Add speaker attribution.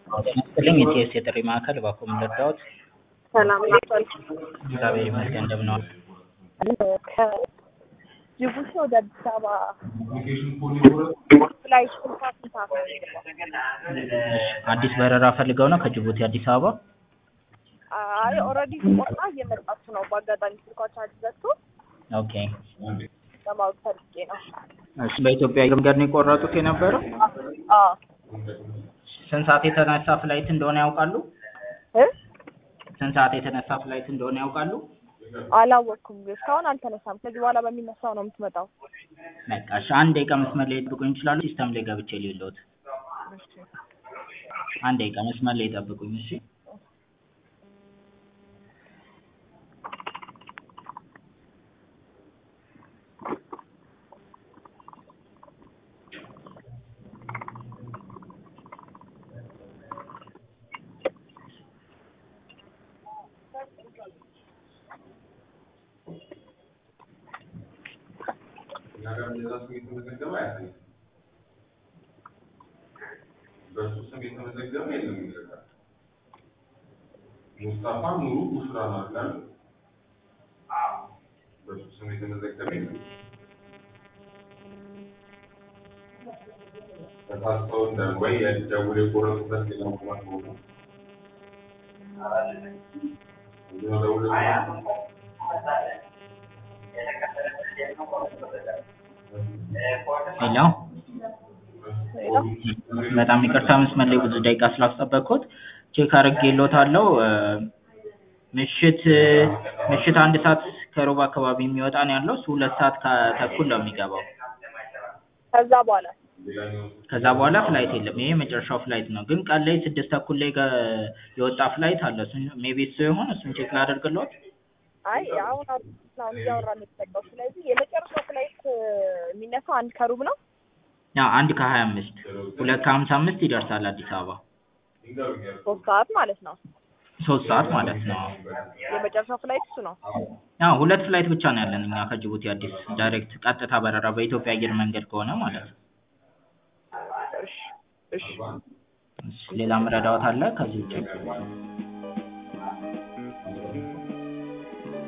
Speaker 1: ይስጥልኝ የቲኤስ የጥሪ ማዕከል እባክዎ ምን ልርዳዎት?
Speaker 2: ሰላም ናቸዋል።
Speaker 1: እግዚአብሔር ይመስገን እንደምን ዋሉ?
Speaker 2: ከጅቡቲ ወደ አዲስ አበባ ላይ ስልሳ ስልሳ
Speaker 1: አዲስ በረራ ፈልገው ነው ከጅቡቲ አዲስ አበባ?
Speaker 2: አይ ኦልሬዲ ቆርጣ እየመጣችሁ ነው። በአጋጣሚ ስልኳ ቻርጅ ዘግቶ
Speaker 1: ኦኬ
Speaker 2: ለማወቅ ፈልጌ ነው።
Speaker 1: እሺ በኢትዮጵያ አየር መንገድ ነው የቆረጡት የነበረው?
Speaker 2: አዎ
Speaker 1: ስንት ሰዓት የተነሳ ፍላይት እንደሆነ ያውቃሉ?
Speaker 2: እ
Speaker 1: ስንት ሰዓት የተነሳ ፍላይት እንደሆነ ያውቃሉ?
Speaker 2: አላወቅኩም። እስካሁን አልተነሳም። ከዚህ በኋላ በሚነሳው ነው የምትመጣው።
Speaker 1: በቃ እሺ አንድ ደቂቃ መስመር ላይ ይጠብቁኝ ይችላሉ? ሲስተም ላይ ገብቼ ልየልዎት። አንድ ደቂቃ መስመር ላይ ይጠብቁኝ እሺ።
Speaker 3: በሱ ስም የተመዘገበ የለም ይዘጋል። ሙስጣፋ ኑሩ ቡሽራ ነው አይደል? በሱ ስም የተመዘገበ የለም። ተሳስተው እንደ ወይ ደውል የቆረጡበት ሌላ ምክንያት ሆኖ እዚህ ነው ደውል
Speaker 1: ሄሎ በጣም ይቅርታ መስመር ላይ ብዙ ደቂቃ ስላስጠበቅኩት ቼክ አድርጌልዎታለሁ። ምሽት ምሽት አንድ ሰዓት ከሩብ አካባቢ የሚወጣ ነው ያለው። እሱ ሁለት ሰዓት ከተኩል ነው የሚገባው።
Speaker 2: ከዛ በኋላ
Speaker 1: ከዛ በኋላ ፍላይት የለም። ይሄ የመጨረሻው ፍላይት ነው። ግን ቀን ላይ ስድስት ተኩል ላይ ገ- የወጣ ፍላይት አለ። እሱን ሜቢ እሱ ይሆን እሱን ቼክ ላደርግልዎት?
Speaker 2: አይ አሁን አሁን እያወራን የተጠቀው ስለዚህ የመጨረሻው ፍላይት የሚነሳው አንድ ከሩብ ነው።
Speaker 1: ያ አንድ ከሀያ አምስት ሁለት ከሀምሳ አምስት ይደርሳል አዲስ አበባ።
Speaker 2: ሶስት ሰዓት ማለት ነው።
Speaker 1: ሶስት ሰዓት ማለት ነው።
Speaker 2: የመጨረሻው ፍላይት እሱ ነው።
Speaker 1: ያው ሁለት ፍላይት ብቻ ነው ያለን እኛ ከጅቡቲ አዲስ ዳይሬክት ቀጥታ በረራ በኢትዮጵያ አየር መንገድ ከሆነ ማለት ነው።
Speaker 2: እሺ እሺ
Speaker 1: እሺ፣ ሌላ መረዳዎት አለ ከዚህ ውጭ?